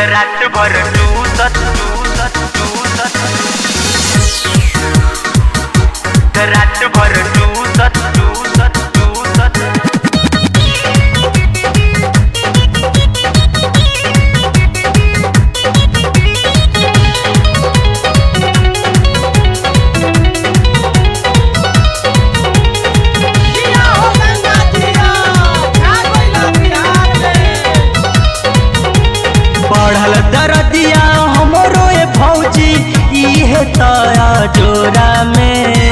रात भर टूसत टूसत टूसत रात भर टूसत टूसत टूसत जिया हो गंगा जिया छा गइला बिहार में बढ़ल दरदिया हमरो ए भौजी इहे तया जोरा में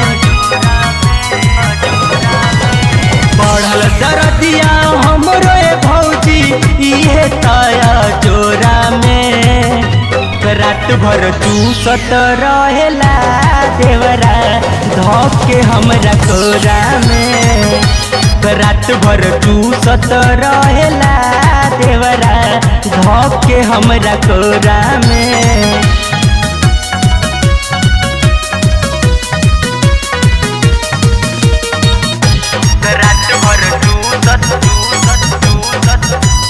बढ़ल दरदिया हमरो ए भौजी इहे तया जोरा में रात भर चूसत रहेला देवरा धोप के हमरा कोरा में रात भर चूसत रहेला देवरा धोप के हमरा कोरा में रात भर टूसत टूसत टूसत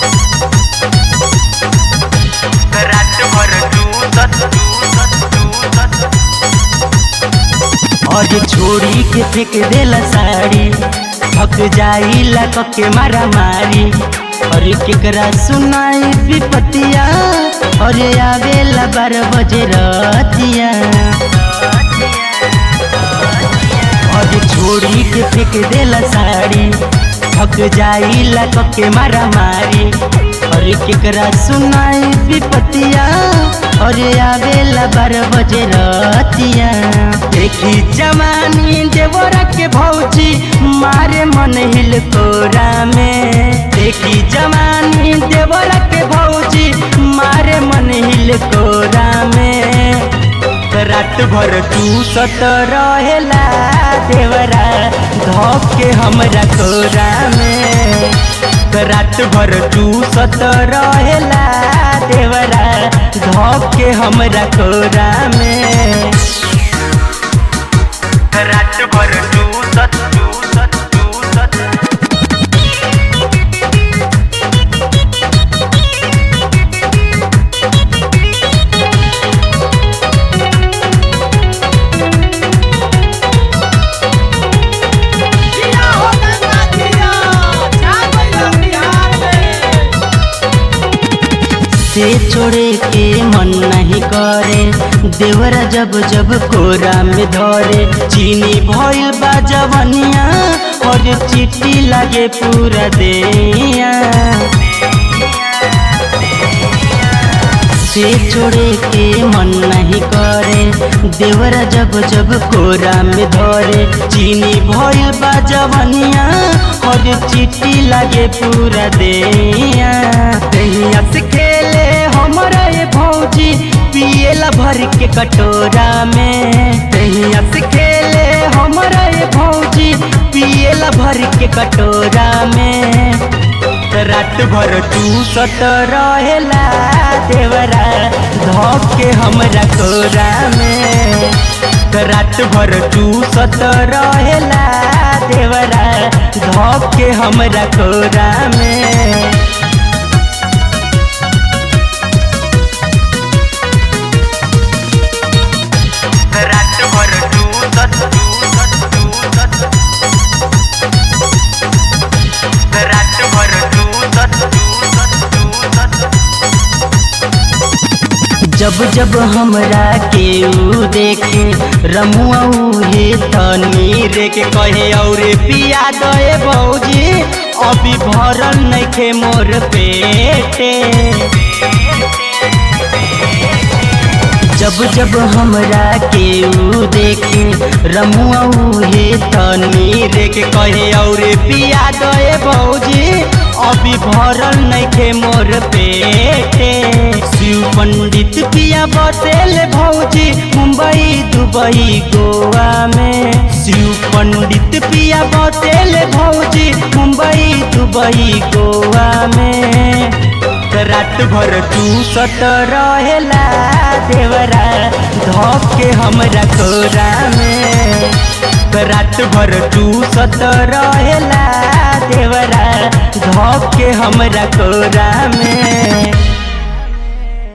रात भर टूसत टूसत टूसत और छोड़ी के फेंक देला साड़ी थक जाई लक के मारा मारी और केकरा सुनाई विपतिया और आवेला बारह बजे रतिया और छोड़ी के फेंक देला साड़ी थक जाई लक के मारा मारी और केकरा सुनाई विपतिया और आवेला बारह बजे रतिया देखी जवानी देवरा के भौजी मारे मन हिल कोरा में देखी जवानी देवरा के भौजी मारे मन हिल कोरा में रात भर चूसत रहेला देवरा धोप के हमरा कोरा में रात भर चूसत रहेला देवरा धोप के हमरा कोरा में रात भर टूसत टूसत टूसत जिया हो गंगा जिया छा गइला बिहार में से छोड़े के मन नहीं करे देवरा जब जब कोरा में धरे चीनी भइल बा जवनिया और चिट्टी लागे पूरा देया से छोड़े के मन नहीं करे देवरा जब जब कोरा में धरे चीनी भइल बा जवनिया और चिट्टी लागे पूरा देया तहिया से खेले हमरा ये भौजी पिएला भर के कटोरा में तहिया से खेले हमरा ये भौजी पिएला भर के कटोरा में रात भर चूसत रहेला देवरा धोप के हमरा कोरा में रात भर चूसत रहेला देवरा धोप के हमरा कोरा में रात भर टूसत टूसत टूसत रात भर टूसत टूसत टूसत जब जब हमरा के ऊ देखे रमुआ उहे तनी रे के कहे और पिया दे बौजी अभी भरल नइखे मोर पेटे जब जब हमरा के ऊ देखे रमुआ उहे तनी रे के कहे और पिया दे बौजी अभी भरल नइखे मोर पेटे शिव पंडित पिया बसेल भौजी मुंबई दुबई गोवा में शिव पंडित पिया बसेल भौजी मुंबई दुबई गोवा में रात भर चूसत रहेला देवरा धोप के हमरा कोरा में रात भर चूसत रहेला देवरा धोप के हमरा कोरा में